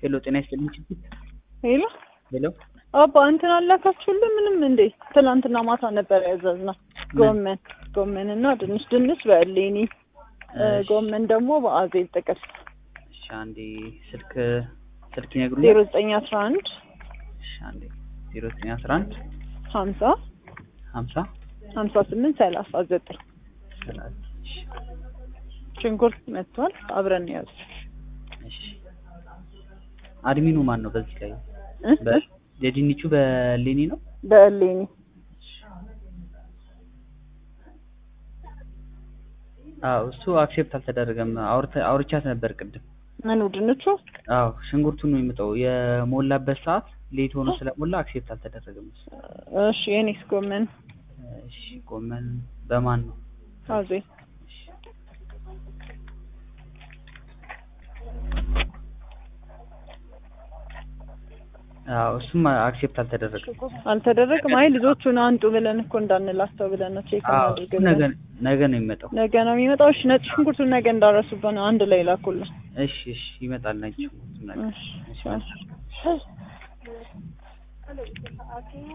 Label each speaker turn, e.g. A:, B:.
A: ሄሎ ጤና ይስጥልኝ ችግር
B: ሄሎ
A: ሄሎ
B: አባ እንትን አላካችሁልን ምንም እንዴ? ትናንትና ማታ ነበር ያዘዝነው ጎመን ጎመን እና ድንች ድንች በእሌኒ
A: እሺ።
B: ጎመን ደግሞ በአዜብ ጥቅል
A: እሺ አንዴ ስልክ ስልክ ይነግሩኛል
B: ዜሮ ዘጠኝ አስራ አንድ
A: እሺ አንዴ ዜሮ ዘጠኝ አስራ አንድ
B: ሀምሳ
A: ሀምሳ
B: ሀምሳ ስምንት ሰላሳ ዘጠኝ
A: ሰላሳ እሺ
B: ሽንኩርት መጥቷል። አብረን ያዙ
A: እሺ አድሚኑ ማን ነው በዚህ ላይ
B: እ?
A: በ- የድንቹ በሌኒ ነው
B: በእሌኒ
A: አዎ እሱ አክሴፕት አልተደረገም አውርተ- አውርቻት ነበር ቅድም
B: ምኑ ድንቹ
A: አዎ ሽንኩርቱን ነው የሚመጣው የሞላበት ሰዓት ሌት ሆኖ ስለሞላ አክሴፕት አልተደረገም እሱ
B: እሺ የኔስ ጎመን
A: እሺ ጎመን በማን ነው
B: አዜብ
A: እሺ አዎ እሱም አክሴፕት አልተደረገም
B: አልተደረገም። አይ ልጆቹን አንጡ ብለን እኮ እንዳንላቸው ብለን ነው ቼክ
A: አዎ
B: እናድርግ
A: እሱ ነገ
B: ብለን
A: ነገ ነው የሚመጣው
B: ነገ ነው የሚመጣው። እሺ ነጭ ሽንኩርቱን ነገ እንዳረሱበት ነው አንድ ላይ ላኩልን።
A: እሺ እሺ ይመጣል ነጭ ሽንኩርቱ ነገ
B: እሺ
A: እሺ
B: እሺ